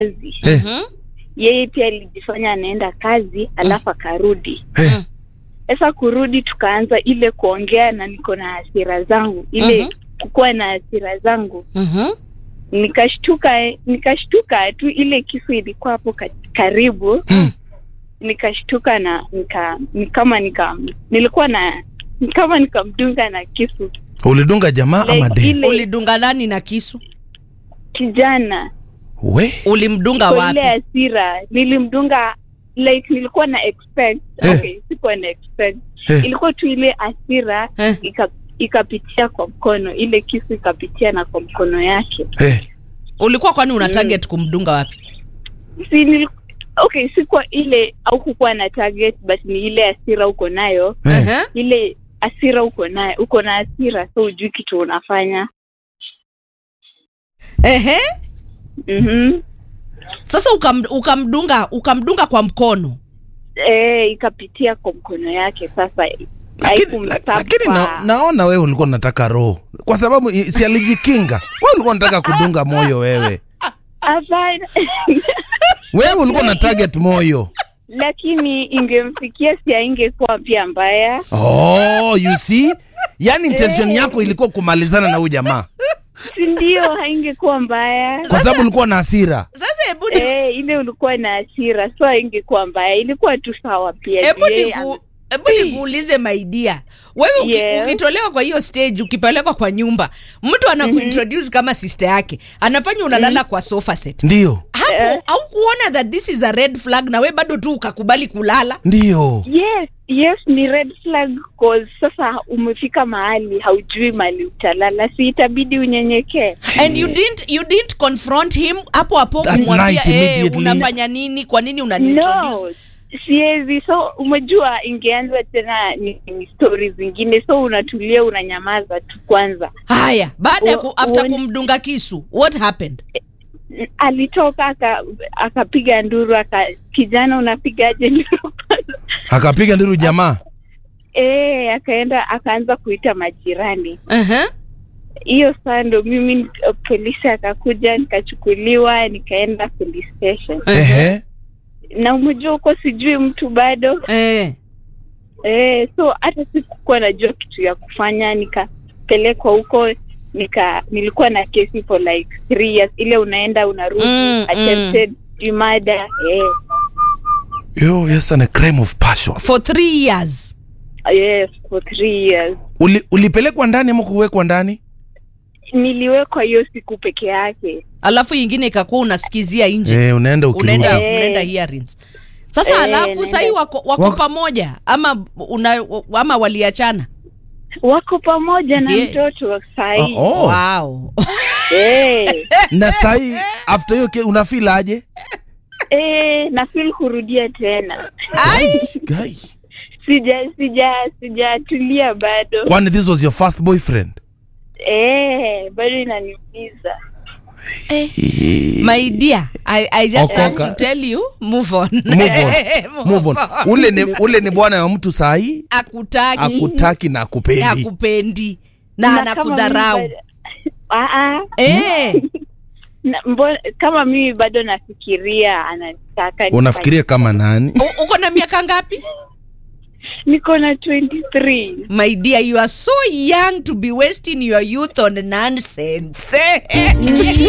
kazi Eh, Mhm. yeye pia alijifanya anaenda kazi alafu akarudi eh, sasa kurudi tukaanza ile kuongea na niko na hasira zangu ile Mhm. kukuwa na hasira zangu Mhm. nikashtuka nikashtuka tu ile kisu ilikuwa hapo ka- karibu Mm. nikashtuka na nika ni kama nika nilikuwa na ni kama nikamdunga na kisu ulidunga jamaa ama like, de ile ulidunga nani na kisu kijana we ulimdunga kwa wapi ile hasira nilimdunga like nilikuwa na expect Eh. okay sikuwa na expect Eh. ilikuwa tu ile hasira Eh. ika ikapitia kwa mkono ile kisu ikapitia na kwa mkono yake eh, ulikuwa kwani una target kumdunga wapi si nil, okay sikuwa ile au kukuwa na target but ni ile hasira uko nayo eh. Ehe. ile hasira uko nayo uko na hasira so ujui kitu unafanya Ehe. mm-hmm. sasa ukam, ukamdunga ukamdunga kwa mkono e, ikapitia kwa mkono yake sasa lakini, haikumtapa. la- lakini na, naona wewe ulikuwa unataka roho kwa sababu i- si alijikinga wewe ulikuwa unataka kudunga moyo wewe Hapana. wewe ulikuwa na target moyo lakini ingemfikia si aingekuwa pia mbaya oh you see yani intention Eh. yako ilikuwa kumalizana na huyu jamaa si ndio haingekuwa mbaya kwa sababu ulikuwa na hasira sasa hebu ni- e, ile ulikuwa na hasira so haingekuwa mbaya ilikuwa tu sawa pia hebu Yeye niku hebu nikuulize maidia wewe uki, Yes. ukitolewa kwa hiyo stage ukipelekwa kwa nyumba mtu anakuintroduce kama sister yake anafanya unalala kwa sofa set ndio hapo au kuona that this is a red flag na we bado tu ukakubali kulala ndio yes yes ni red flag cause sasa umefika mahali haujui mali utalala si itabidi unyenyekee and you didn't you didn't confront him hapo hapo That kumwambia night eh, immediately." unafanya unafanya nini kwa nini unaniintroduce no siwezi so umejua ingeanza tena ni, ni stori zingine so unatulia unanyamaza tu kwanza haya baada ya ku, Wa- after uone- kumdunga kisu what happened alitoka aka- akapiga nduru aka kijana unapigaje nduru akapiga nduru jamaa e, akaenda akaanza kuita majirani uh-huh. hiyo saa ndo mimi nik- polisi akakuja nikachukuliwa nikaenda police station ehe na umejua huko sijui mtu bado eh. e, so hata sikukuwa najua kitu ya kufanya nikapelekwa huko nika nilikuwa na kesi for like three years ile unaenda unarudi Mm, attempted murder eh, yo yes and a crime of passion for three years yes for three years Uli, ulipelekwa ndani ama kuwekwa ndani niliwekwa hiyo siku peke yake alafu ingine ikakuwa unasikizia nje eh, unaenda ukirudi unaenda Eh. unaenda hearings sasa Eh, alafu naenda. sahii wako, wako Wako- pamoja ama una, ama waliachana wako pamoja na Yeah. mtoto sahii Oh, oh. wow. eh, na sahii after hiyo ke- unafeel aje eh, na feel kurudia tena Guy. sija sija sijatulia bado kwani this was your first boyfriend eh, bado inaniumiza my dear I, I just have Okoka. to tell you move on Move on. Move on. ule ni, ule ni bwana wa mtu sahii akutaki akutaki na akupendi akupendi na, kama anakudharau mimi bado- Ah, ah. eh. Na- mbona- kama mimi bado nafikiria anataka unafikiria kama nani U- uko na miaka ngapi niko na 23 my dear you are so young to be wasting your youth on nonsense